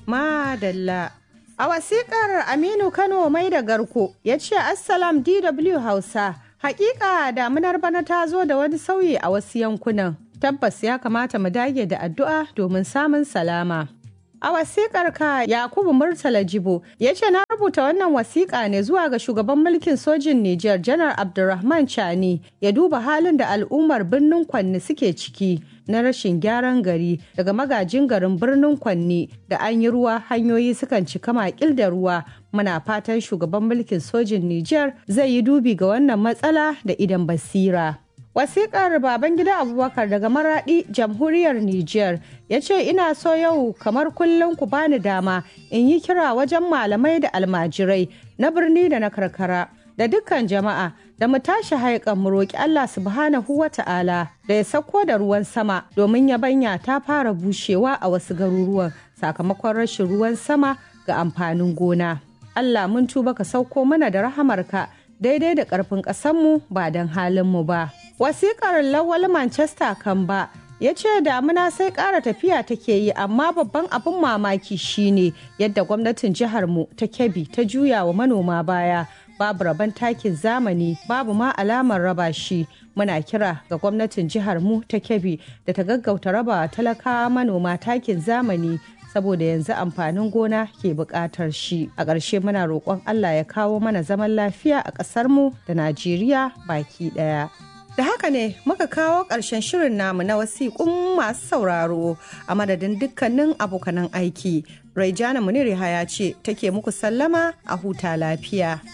Madalla. A wasiƙar Aminu Kano mai da garko ya ce Assalam DW Hausa. Hakika damunar bana ta zo da wani sauyi a wasu yankunan. Tabbas ya kamata mu dage da addu'a domin samun salama. A wasiƙar ka Yakubu Murtala Jibo ya ce na rubuta wannan wasiƙa ne zuwa ga shugaban mulkin sojin Nijar Janar Abdulrahman Chani ya duba halin da al'ummar birnin Kwanni suke ciki na rashin gyaran gari daga magajin garin birnin Kwanni da an yi ruwa hanyoyi sukan cika makil da ruwa muna fatan shugaban mulkin sojin Nijar zai yi dubi ga wannan matsala da idan basira. Wasiƙar Babangida Abubakar daga Maraɗi, Jamhuriyar Nijar, ya ce ina so yau kamar kullum ku bani dama in yi kira wajen malamai da almajirai na birni da na karkara da dukkan jama'a da mu tashi haikan mu roƙi Allah subhanahu wa ta'ala da ya sauko da ruwan sama domin yabanya ta fara bushewa a wasu garuruwan sakamakon rashin ruwan sama ga amfanin gona. Allah mun tuba ka sauko mana da rahamarka daidai da ƙarfin ƙasanmu ba don halinmu ba. Wasiƙar Lawal Manchester kan ba ya ce damuna sai ƙara tafiya take yi amma babban abin mamaki shine yadda gwamnatin jiharmu ta kebbi ta juya wa manoma baya babu rabon takin zamani babu ma alamar raba shi muna kira ga gwamnatin jiharmu ta kebbi da ta gaggauta raba talakawa manoma takin zamani saboda yanzu amfanin gona ke buƙatar shi a ƙarshe muna roƙon allah ya kawo mana zaman lafiya a ƙasarmu da najeriya baki ɗaya Da haka ne muka kawo ƙarshen shirin namu na wasiƙun masu sauraro a madadin dukkanin abokanan aiki. Raijana Muniri Haya ce take muku sallama a huta lafiya.